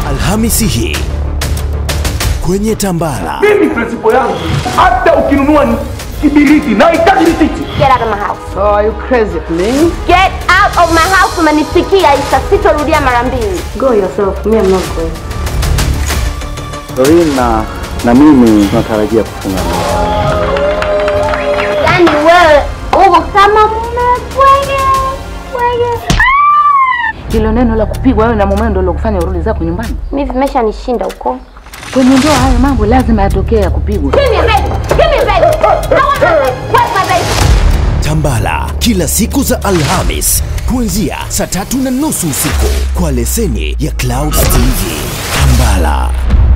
Alhamisi hii kwenye Tambala. mimi prinsipo yangu hata ukinunua kibiriti nahitaji risiti Get out of my house. Oh, are you crazy, man? Get out of my house. Umenisikia Isa, sitorudia mara mbili. Go yourself. Me, I'm not going. Doreen na, na mimi tunatarajia kufunga ndoa. Yaani wewe uko kama mmepwege pwege. Hilo neno la kupigwa wewe na mume ndio lokufanya urudi zako nyumbani. Mimi vimeshanishinda huko. Kwenye ndoa hayo mambo lazima yatokee ya kupigwa. Give me a baby. Give me a baby. I want my baby. Where's my baby? Tambala kila siku za Alhamis kuanzia saa tatu na nusu usiku kwa leseni ya Clouds TV. Tambala.